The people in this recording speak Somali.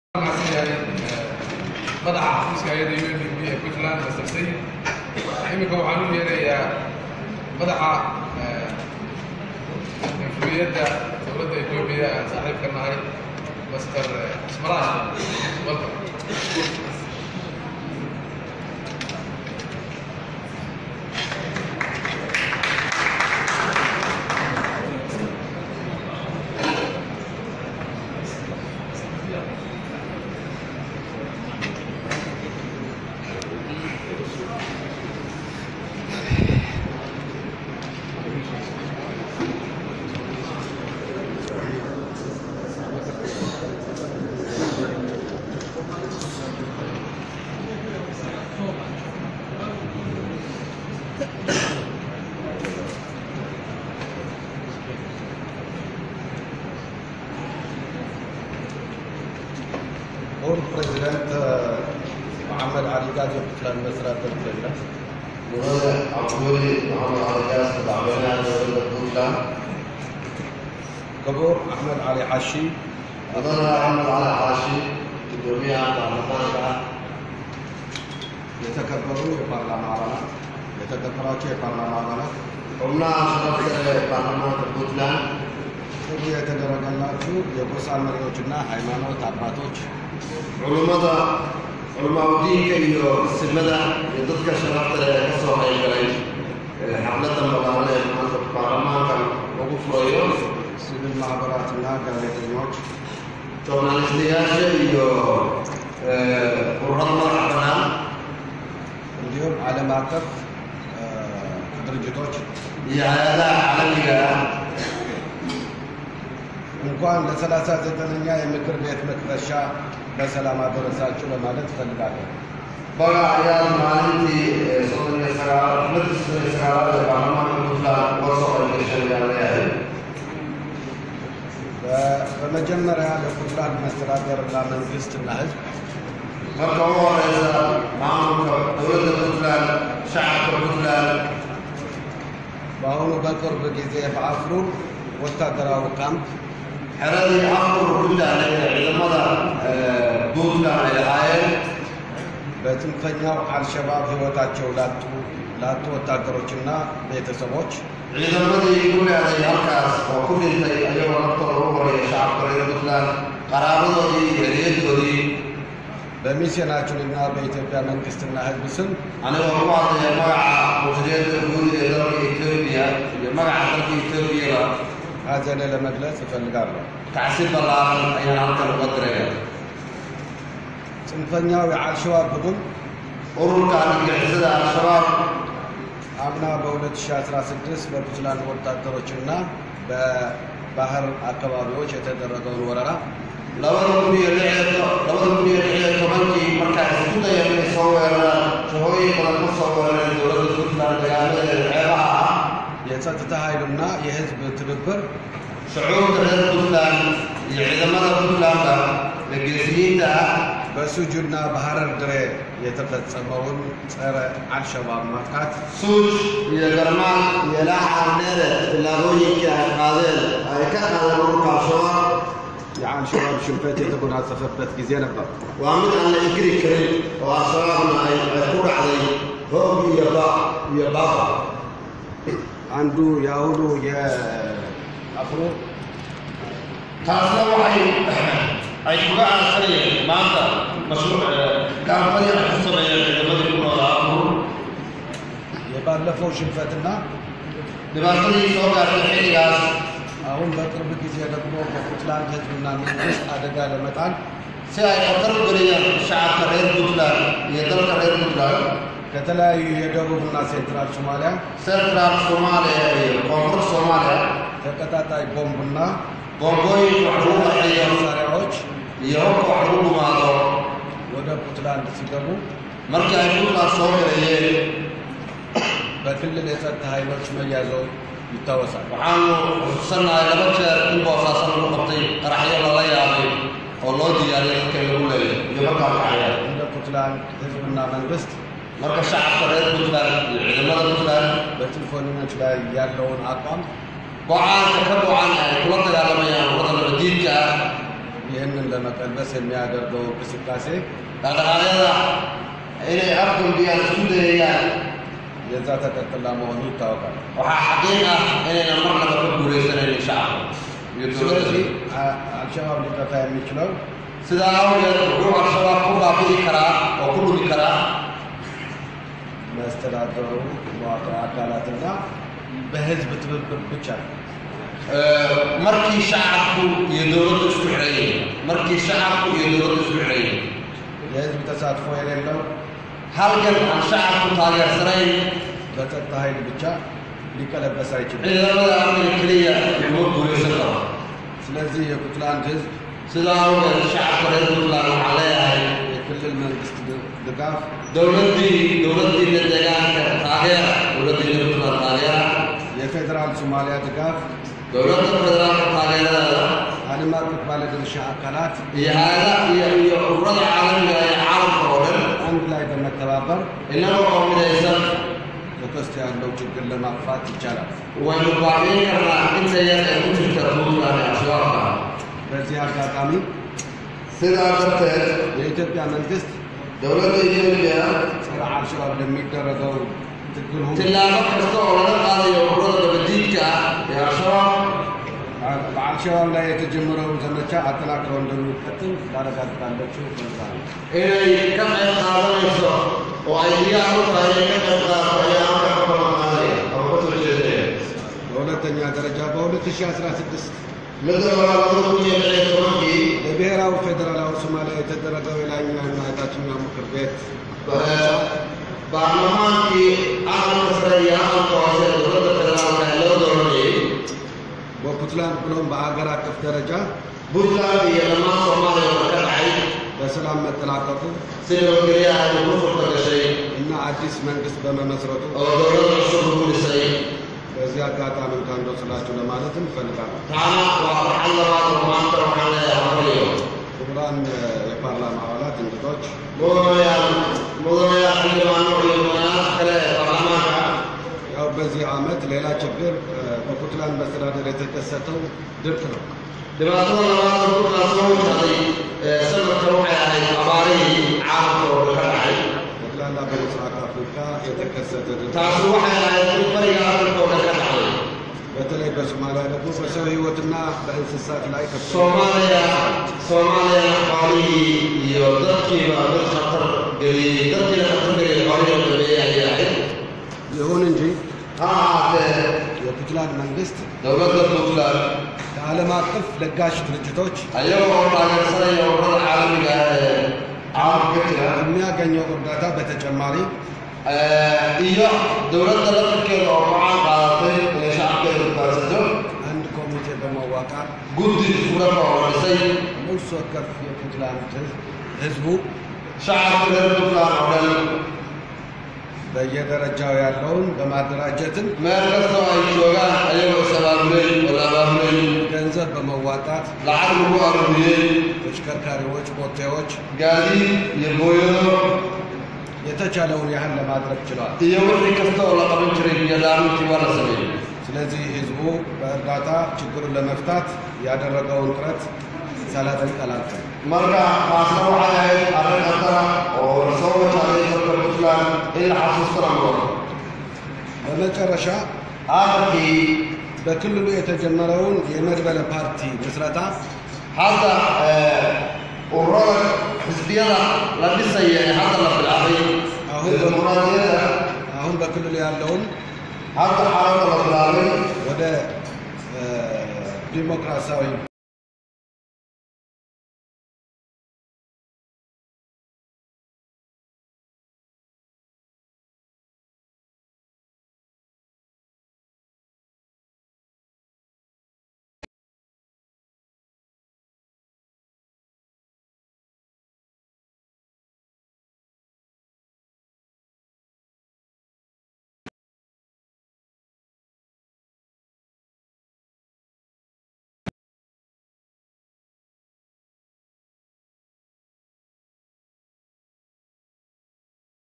madaxa xafiiska hay-adda u n d b ee puntland master sayid iminka waxaan u yeerayaa madaxa influiyadda dowladda etoobiya aan saaxiibka nahay master ismaraash welcome هو البريزيدنت محمد علي قاضي puntland مسرات البريزيدنت mudane cabdiweli maxamed caligaas madaxweynaha dowladda puntland كبور احمد علي حشي mudane axmed cali xaashi gudoomiyaha baarlamaanka የተከበሩ የፓርላማ አባላት የተከበራቸው የፓርላማ አባላት xubnaha sharafta ee baarlamaanka puntland ጥሪ የተደረገላችሁ የጎሳ መሪዎችና ሃይማኖት አባቶች culummada culamaauddiinka iyo simada iyo dadka sharafta leh ee ka soo qaybgalay ee xafladda magaalada ee maanta baarlamaanka lagu furayo ሲቪል ማህበራትና ጋዜጠኞች journalistayaasha iyo ururada madaxa bannaan እንዲሁም ዓለም አቀፍ እ፣ ድርጅቶች iyo hay-adaha caalamiga ah እንኳን ለሰላሳ ዘጠነኛ የምክር ቤት መክፈሻ በሰላም አደረሳችሁ ለማለት እፈልጋለሁ። baga ayaa maalintii ee soddon iyo sagaal xafladii soddon iyo sagaalaad ee baarlamaanka puntland uga soo qaybgashay ayaan leeyahay በ- በመጀመሪያ ለፑንትላንድ መስተዳደርና መንግስትና ህዝብ marka ugu horeysa maamulka dowladda puntland shacabka puntland በአሁኑ በቅርብ ጊዜ በአፍሩር ወታደራዊ ካምፕ xeradii afur puntland ee ciidamada ee puntland ay lahaayeen በጽንፈኛው አልሸባብ ህይወታቸው ላጡ ላጡ ወታደሮችና ቤተሰቦች ciidamadii ku leeday halkaas oo ku dhintay ayagoo naftooda u horeeya shacabka reer puntland qaraabadoodii iyo eryaddoodii በሚስዮናችንና በኢትዮጵያ መንግስትና ህዝብ ስም anigoo ku hadlaya magaca musliyadda guud ee dalka etoobiya iyo magaca dalka etoobiyaba ሀዘኔ ለመግለጽ እፈልጋለሁ። kacsi ballaaran ayaan halkan uga diraya ጽንፈኛው የአልሸባብ ቡድን ururka argagixisada al-shabaab አምና በ2016 በፑንትላንድ ወታደሮችና በባህር አካባቢዎች የተደረገውን ወረራ labada kun iyo lix iyo to- labada kun iyo lix iyo tobankii markaa isku dayeen inay soo weeraraan jahooyin badan ka soo weerareen dowladda puntland dagaaladeeda xeebaha ah የጸጥታ ኃይልና የህዝብ ትብብር shucuurta reer puntland iyo ciidamada puntlandka ee geesiyiinta ah በሱጁና በሐረር ድሬ የተፈጸመውን ጸረ አልሸባብ ማጥቃት suuj iyo garmaan iyo laaxaneere tillaabooyinka ay qaadeen ay ka qaadeen ururka al-shabaab የአልሸባብ ሽንፈት የተጎናጸፈበት ጊዜ ነበር። waa mid aan la inkiri karin oo al-shabaabna ay ay ku dhacday hoog iyo ba iyo baaba አንዱ የአሁኑ የአፍሮ taasna waxay ay kuga aansanayeen maanta mashruuc gaalmadii ay ku sameeyeen ciidamadii ku noolaa afur የባለፈው ሽንፈትና dhibaatadii soo gaartay xilligaas አሁን በቅርብ ጊዜ ደግሞ በፑንትላንድ ህዝብና መንግስት አደጋ ለመጣል si ay khatar u geliyaan shacabka reer puntland iyo dalka reer puntland ከተለያዩ የደቡብና ሴንትራል ሶማሊያ central soomaaliya iyo koonfur soomaaliya ተቀጣጣይ ቦምብና bombooyinka wax lagu qarxiyo መሳሪያዎች iyo hubka wax lagu gumaado ወደ ፑንትላንድ ሲገቡ markii ay puntland soo galayeen በክልል የጸጥታ ኃይሎች መያዘው ይታወሳል። waxaanu xusuusannahay laba jeer in boosaaso lagu qabtay qaraxyo lala yaabay oo loo diyaariyay dadka in lagu leeyo iyo markaa kacaya እንደ ፑንትላንድ ህዝብና መንግስት marka shacabka reer puntland iyo ciidamada puntland በጽንፈኞች ላይ ያለውን አቋም go-aanka ka go-an ay kula dagaalamayaan waddanka diidka ah ይህንን ለመቀልበስ የሚያደርገው እንቅስቃሴ dhaqdhaqaaqyada inay afgambiyaan isku dayayaan የዛ ተቀጥላ መሆኑ ይታወቃል። waxaa xaqiiq ah inaynan marnaba ka guulaysanaynin shacabka iyo ስለዚህ dowladda አ- አልሸባብ ሊጠፋ የሚችለው sidaa awgeed wuxuu al-shabaab ku baabi'i karaa oo ku dhumi karaa መስተዳደሩ መዋቅር አካላትና በህዝብ ትብብር ብቻ ነው። markii shacabku iyo dowladdu isku xidhan yihiin markii shacabku iyo dowladdu isku xidhan yihiin የህዝብ ተሳትፎ የሌለው halgan aan shacabku taageersanayn በጸጥታ ኃይል ብቻ ሊቀለበስ አይችልም። ciidamada amniga keliya laguma guulaysan karo ስለዚህ የፑንትላንድ ህዝብ sidaa awgeed shacabka reer puntland waxaan leeyahay የክልል መንግስት ድ- ድጋፍ dowladdii dowladdiina deegaanka taageera dowladdiina puntland taageera የፌዴራል ሶማሊያ ድጋፍ dowladda federaalka taageeradeeda ዓለም አቀፍ ባለድርሻ አካላት iyo hay-ada iyo iyo ururada caalamiga ee caalamka oo dhan አንድ ላይ በመተባበር innaga oo midaysan በውስጥ ያለው ችግር ለማጥፋት ይቻላል። waynu baabi'in karnaa inta yar ee ku jirta puntland ee al-shabaabka በዚህ አጋጣሚ sidaa darteed የኢትዮጵያ መንግስት dowladda etoobiya ጸረ አልሸባብ ለሚደረገው ትግል ሁሉ tillaabo kasta oo laga qaadayo ururada dabadiidka ah ee al-shabaab በአልሸባብ ላይ የተጀመረው ዘመቻ አጠናክረው እንደሚቀጥል ላረጋግጣላችሁ እፈልጋለሁ። inay ka qayb qaadanayso oo ay diyaar u tahay inay ka qayb qaadato ayaa halka ka balan qaadaya ama ka soo jeedaya በሁለተኛ ደረጃ በ2016 midda labaad labada kun iyo lix iyo tobankii በብሔራዊ ፌዴራላዊ ሶማሊያ የተደረገው የላይኛውና የታችኛው ምክር ቤት baarlamaankii aqalka sare iyo aqalka hoose ee dowladda federaalka ee loo dooranayay በፑንትላንድ ብሎም በአገር አቀፍ ደረጃ puntland iyo dhammaan soomaaliya oo ka dhacay በሰላም መጠናቀቁ si nabadgelyaha ay ugu furta gashay እና አዲስ መንግስት በመመስረቱ oo dowladda cusub ugu dhisay በዚህ አጋጣሚ እንኳን ደስ ስላችሁ ለማለት እንፈልጋለን። taana waa farxad labaad oo maanta waxaan leeyahay horiyo ክቡራን የፓርላማ አባላት፣ እንግዶች mudanayaal mudanayaal xildhibaano iyo mudanayaasha kale ee baarlamaanka ያው በዚህ ዓመት ሌላ ችግር እ፣ በፑንትላንድ መስተዳደር የተከሰተው ድርቅ ነው። dhibaatada labaad ee puntland soo wajahday ee sanadkan waxay ahayd abaarihii caalamka oo dhan ka dhacay ጠቅላላ በምስራቅ አፍሪካ የተከሰተ ድርቅ taasi waxay ahayd mid bariga afrika oo dhan ka dhacday በተለይ በሶማሊያ ደግሞ በሰው ሕይወትና በእንስሳት ላይ ከፍተኛ soomaaliya soomaaliya xoolihii iyo dadkiiba mid khatar geliyey dadkiina khatar geliyey xoolihii oo dambeeyey ayay ahayd ይሁን እንጂ ha ahaatee የፑንትላንድ መንግስት dowladda puntland ከዓለም አቀፍ ለጋሽ ድርጅቶች ayagoo oo taageersanaya ururada caalamiga ah ee caalamka ka jira የሚያገኘው እርዳታ በተጨማሪ iyo dowladda laftirkeeda oo go-aan qaadatay inay shacabkeeda badbaadsato አንድ ኮሚቴ በመዋቃር guddi isku dhafa oo la dhisay ነፍስ ወከፍ የፑንትላንድ ህዝብ ህዝቡ shacabka reer puntland oo dhan በየደረጃው ያለውን በማደራጀትም meel kastoo ay joogaan ayagoo is abaabulay oo la abaabulay ገንዘብ በመዋጣት lacag lagu aruuriyey ተሽከርካሪዎች፣ ቦቴዎች gaadiid iyo booyado የተቻለውን ያህል ለማድረግ ችለዋል። iyo wixii kasta oo la qaban jiray biyo dhaamintii waa la sameeyey ስለዚህ ህዝቡ በእርዳታ ችግሩን ለመፍታት ያደረገውን ጥረት ሳላደንቅ አላልፍም። marka taasna waxay ahayd arrin khatara oo la soo wajahday dalka puntland in la xasuustana mudan በመጨረሻ aakhirkii በክልሉ የተጀመረውን የመድበለ ፓርቲ ምስረታ hadda ururada xisbiyada la dhisaya ee hadda la bilaabay አሁን ee dimuqraadiyadda አሁን በክልሉ ያለውን hadda xaaladda la bilaabay ወደ እ፣ ዲሞክራሲያዊ